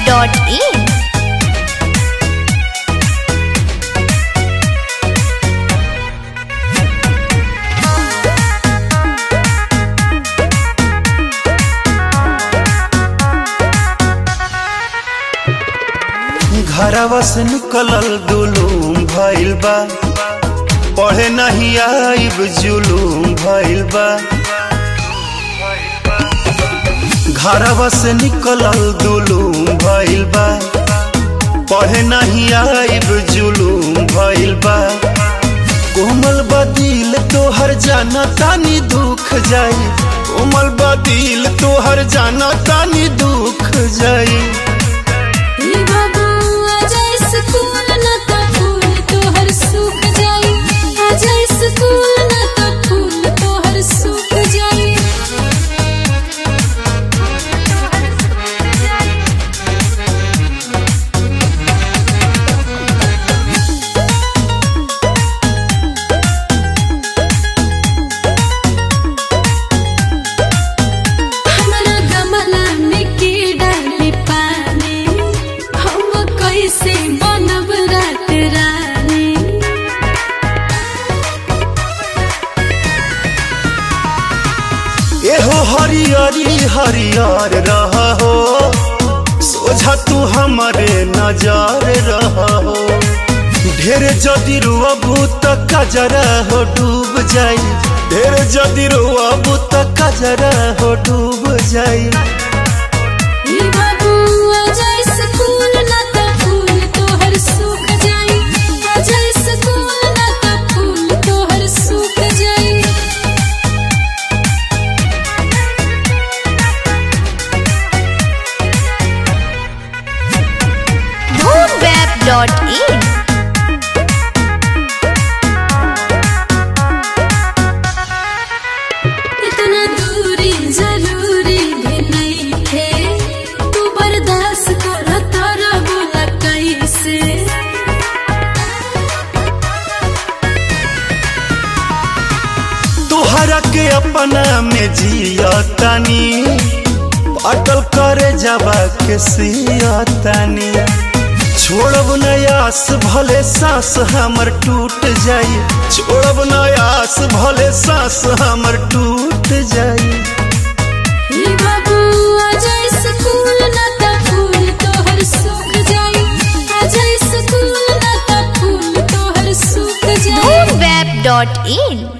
dhoomweb.in घरवा से निकलल दुलूम भइल बा पढ़े नहीं आइब जुलूम भइल बा घरवा से निकलल दुलूम भइल बा पढ़े नहीं आइब जुलूम भइल बा कोमल बदिल तोहर जाना तानी दुख जाई कोमल बदिल तोहर जाना तानी दुख जाई ई बाबू आजा स्कूल न त फूल तोहर सूख जाई आजा स्कूल न त फूल तोहर सूख जाई हमरा गमला में के डाली पानी हम कैसे बनब रात रानी एहो हरियरी हरियर रह हो सोझा तू हमारे नजर रह हो ढेर जदि रुअबू त कजरा हो डूब जाई ढेर जदि रुअबू त कजरा हो डूब जाई ई बाबू आजा स्कूल न त फूल तोहर सूख जाई आजा स्कूल न त फूल तोहर सूख जाई dhoomweb.in इतना दूरी जरूरी भी नहीं थे तू बर्दाश्त कर तारा बोला कैसे तोहरा के अपना में जिया तानी अटल करे जावा के सिया तानी छोड़ब नयास भले सांस हमर टूट जाई छोड़ब नयास भले सांस हमर टूट जाई ई बाबू आजा स्कूल न त फूल तोहर सूख जाई आजा स्कूल न त फूल तोहर सूख जाई dhoomweb.in